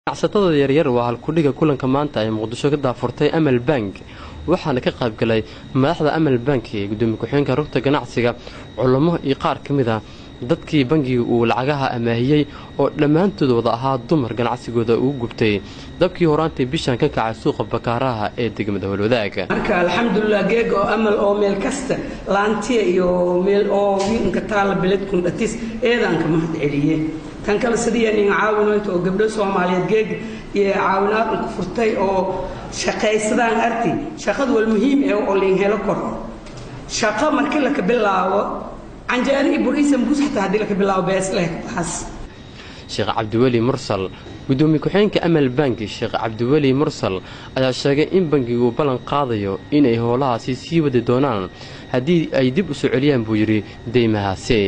ganacsatada yaryar waa halkudhiga kulanka maanta ay muqdisho ka daafurtay amal bank waxaana ka qaybgalay madaxda amal bank ee gudoomiye ku-xigeenka rugta ganacsiga culamo iyo qaar ka mid a dadkii bangiga uu lacagaha amaahiyey oo dhammaantood wada ahaa dumar ganacsigooda ugu gubtay dabkii horaantii bishan ka kacay suuqa bakaaraha ee degmada holwadaaga marka alxamdulilah geeg oo amal oo meel kasta laantiya iyo meel oo wiinka taalla beledkun dhatis eedaanka mahad celiye tan kale sidii nin caawinayto oo gabdho soomaaliyeed geeg iyo caawinaad unku furtay oo shaqaysadaan arti shaqadu wal muhiim eh oo liin helo kor shaqo markii laka bilaabo canjeero iyo buriisa mgus xataa haddii laka bilaabo bees leh taas sheekh cabdiweli mursal gudoomiye ku-xigeenka amal banki sheekh cabdiweli mursal ayaa sheegay in bankigu ballan qaadayo inay howlahaasi sii wadi doonaan haddii ay dib u soo celiyaan buu yidhi deymahaasi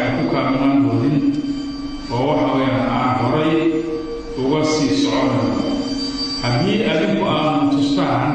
oo waxa weyaan aan horay uga sii soconayo haddii adinku aanu tustaan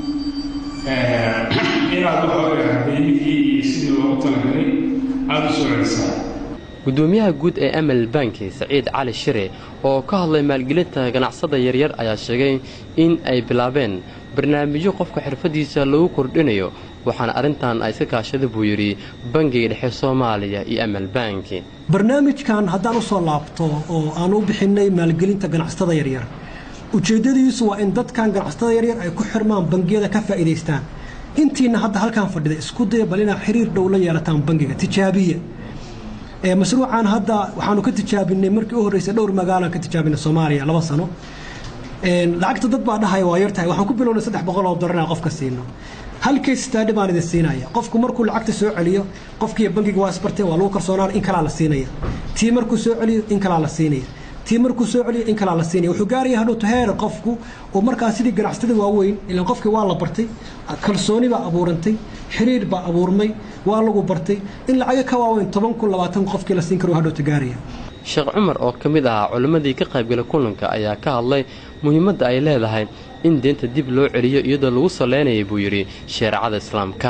inaad waxa weyaan deymihii iyo sidii loogu talagalay aada u soo celisaa gudoomiyaha guud ee amal banki saciid cali shire oo ka hadlay maalgelinta ganacsada yaryar ayaa sheegay in ay bilaabeen barnaamijyo qofka xirfadiisa lagu kordhinayo waxaana arrintan ay iska kaashada buu yidhi bangiga dhexe soomaaliya iyo amal banki barnaamijkan haddaan u soo laabto oo aan u bixinnay maalgelinta ganacsatada yaryar ujeeddadiisu waa in dadkan ganacsatada yaryar ay ku xirmaan bangiyada ka faa'iidaystaan intiina hadda halkaan fadhida isku daya bal inaad xiriir dhow la yeelataan bangiga tijaabiya mashruucan hadda waxaanu ka tijaabinay markii u horreysay dhowr magaalaan ka tijaabinay soomaaliya laba sano lacagta dad baa dhahaya waa yartahay waxaan ku bilownay saddex boqol oo dollar inaan qofka siino halkay staadhi baan idin siinaya qofku markuu lacagta soo celiyo qofkiiyo bangiga waa isbarteen waa lagu kalsoonaan in kalaa la siinaya tii markuu soo celiyo in kalaa la siinaya tii markuu soo celiyo in kalaa la siinaya wuxuu gaaraya hadhowto heer qofku uu markaa sidii ganacsatada waaweyn ilaan qofkii waa la bartay kalsooni baa abuurantay xiriir baa abuurmay waa lagu bartay in lacaga ka waaweyn toban kun labaatan qofkii la siin karo hadhowto gaaraya sheekh cumar oo ka mid ahaa culimmadii ka qaybgalay kulanka ayaa ka hadlay muhiimadda ay leedahay in deenta dib loo celiyo iyadoo lagu saleynayay buu yidhi shareecada islaamka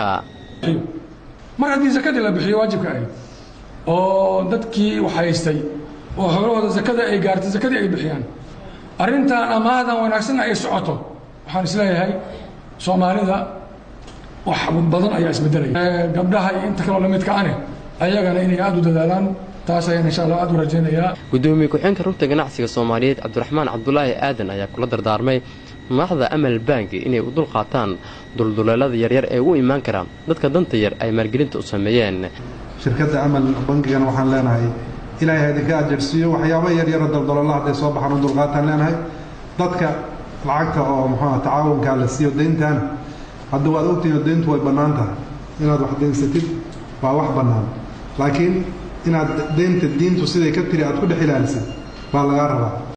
mar haddii sakadii la bixiyo waajibka ahayd oo dadkii wax haystay oo howlahooda sakada ay gaartay sakadii ay bixiyaan arrintan amaadan wanaagsanna ay socoto waxaan isleeyahay soomaalida wax badan ayaa isbedelaya gabdhaha iyo inta kaloo lamidka ane ayagana inay aada u dadaalaan taas ayaan insha allah aad u rajaynayaa gudoomiye ku-xigeenka rugta ganacsiga soomaaliyeed cabdiraxmaan cabdulaahi aadan ayaa kula dardaarmay madaxda amal banki inay u dul qaataan dulduleelada yaryar ee u imaan kara dadka danta yar ay maalgelinta u sameeyeen shirkadda amal bankigana waxaan leenahay ilaahay ha idinka ajarsiiyo waxyaaba yaryaro daldalolla hadday soo baxaan u dulqaataan leenahay dadka lacagta oo muxuuha tacaawunkaa la siiyo deyntan hadda waad ogtihiin deyntu way bannaan tahay inaad wax daynsatid waa wax bannaan laakiin inaad deynta diintu siday ka tiri aad ku dhex ilaalisid baa lagaa rabaa